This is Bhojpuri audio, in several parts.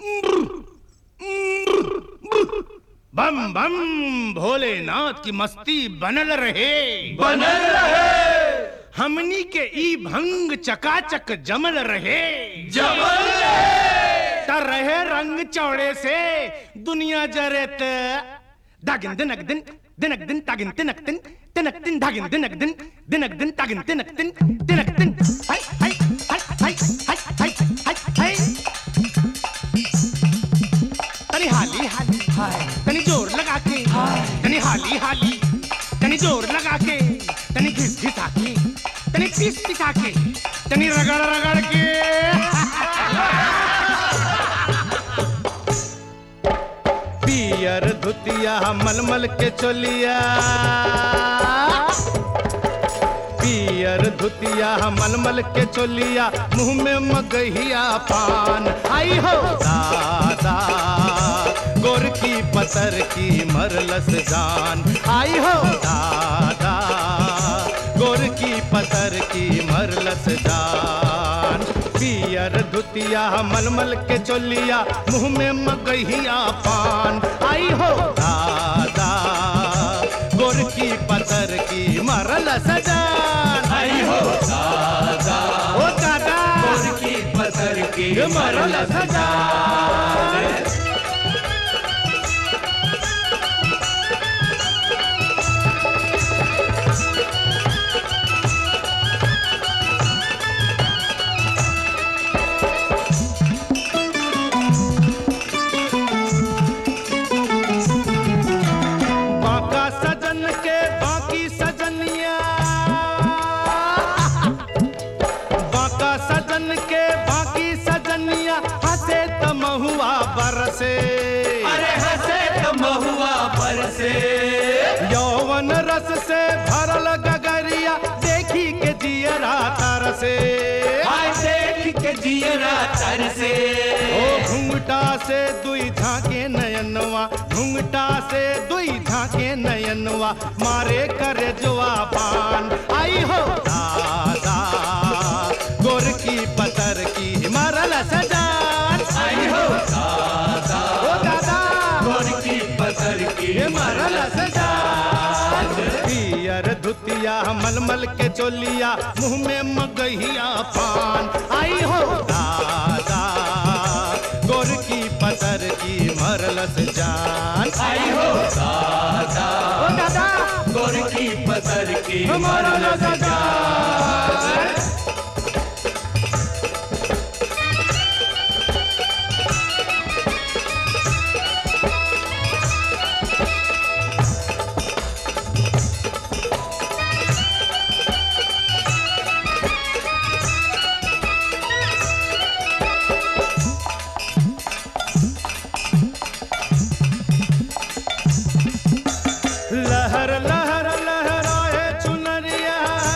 बम बम भोलेनाथ की मस्ती बनल रहे बनल रहे हमनी के ई भंग चकाचक जमल रहे जमल रहे त रहे रंग चौड़े से दुनिया जरेत दागिन दिनक दिन दिनक दिन तागिन तिनक दिन तिनक दिन धागिन दिनक दिन दिनक दिन तागिन तिनक दिन तिनक दिन हाय हाय हाय हाय हाय हाय हाय हाय तनी हाली हाली तनी जोर लगा के तनी हाली हाली तनी जोर लगा के तनी घिस घिसा के तनी पिस पिसा के तनी रगड़ रगड़ के पियर धुतिया मलमल के चोलिया पियर धुतिया मलमल के चोलिया मुंह में मगहिया पान आई हो दादा गोर की पतर की मरलस जान आई हो दादा गोर की पतर की मरलस जान पियर धुतिया मलमल के चोलिया मुंह में मगहिया पान आई हो दादा गोर की पतर की मरल सजान आई हो दादा ओ दादा गोर की पतर की मरल सजान बाका सजन के बाकी सजनिया बाका सजन के बाकी सजनिया हंसे त महुआ बरसे अरे हंसे तो महुआ पर से यौवन रस से भरल गगरिया देखी के जियरा तरसे आय देख के जियरा तर से ओ घुंघटा से दुई झाके नयनवा घुंघटा से दुई झाके नयनवा मारे करे जुआ पान आई हो दादा गोर की पतर की मरल सजान आई हो दादा ओ दादा गोर की पतर की ये मरल सजान पियर धुतिया मलमल के चोलिया मुंह में मगहिया पान आई हो दादा गोर की पतर की मरलस जान आई हो दादा ओ दादा गोर की पतर की मरलस जान लहर लहर लहराए चुनरिया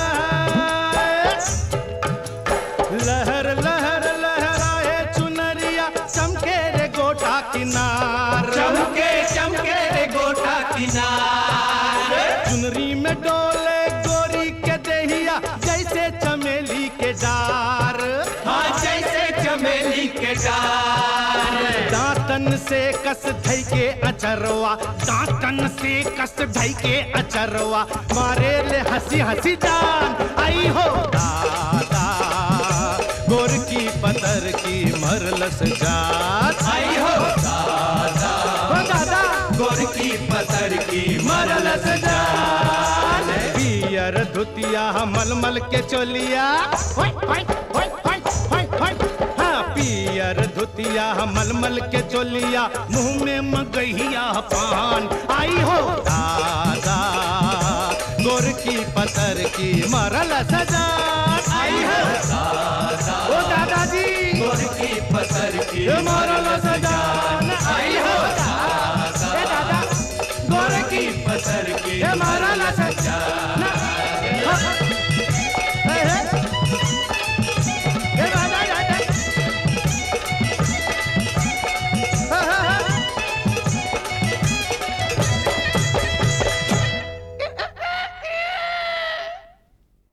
लहर लहर लहराए चुनरिया चमके रे गोटा किनार चमके चमके रे गोटा किनार चुनरी में डोले गोरी के देहिया जैसे चमेली के डार हाँ जैसे चमेली के डार दांतन से कस धई के अचरवा दांतन से कस धई के अचरवा मारे ले हंसी हंसी जान आई हो दादा गोर की पतर की मरलस जात आई हो दादा हो दादा गोर की पतर की मरलस जान पियर धुतिया मलमल के चोलिया होय, होय, होय, होय, होय, होय। हाँ, पियर धुतिया मलमल के चोलिया मुंह में मगहिया पान आई हो दादा गोर की पतर की मरल सजा